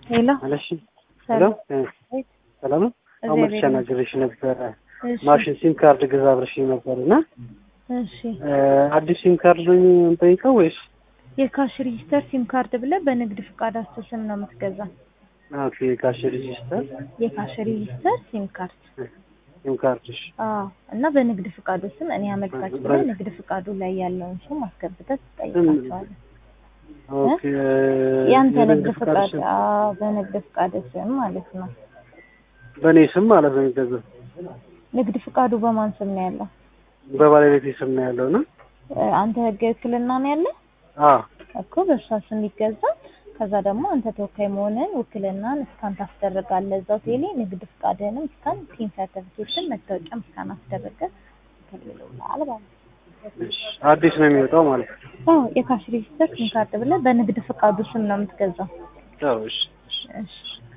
ሄሎ አለሽ ሄሎ ሰላም ነው። አሁን መጥቼ አናግሬሽ ነበረ። ማሽን ሲም ካርድ ግዛ ብለሽኝ ነበር እና እሺ አዲስ ሲም ካርድ ነው የምንጠይቀው ወይስ? የካሽ ሬጂስተር ሲም ካርድ ብለህ በንግድ ፍቃዳቸው ስም ነው የምትገዛው። ኦኬ ካሽ ሬጂስተር የካሽ ሬጂስተር ሲም ካርድ ሲም ካርድ እሺ። አዎ። እና በንግድ ፍቃዱ ስም እኔ አመልካች ብለህ ንግድ ፍቃዱ ላይ ያለውን ስም አስገብተህ ትጠይቃቸዋለህ። ኦኬ ያንተ የንግድ ንግድ ፍቃድ ፍቃድ ስም አዎ፣ በንግድ ፍቃድ ስም ማለት ነው። በእኔ ስም ማለት ነው የሚገዛው። ንግድ ፍቃዱ በማን ስም ነው ያለው? በባለቤቴ ስም ነው ያለው እና እ፣ አንተ ህጋዊ ውክልና ነው ያለ አዎ እኮ በእሷ ስም ይገዛል። ከዛ ደግሞ አንተ ተወካይ መሆንህን ውክልናን እስካን ታስደርጋለህ እዛው ቴሌ ንግድ ፍቃድህንም እስካን ቲን ሰርተፊኬትን መታወቂያም እስካን አስደረገህ ይከልልልሃል ማለት ነው። እሺ አዲስ ነው የሚወጣው ማለት ነው። አዎ የካሽ ሬጂስተር ሲም ካርድ ብለህ በንግድ ፍቃዱ ስም ነው የምትገዛው። ጥሩ እሺ እሺ። እሺ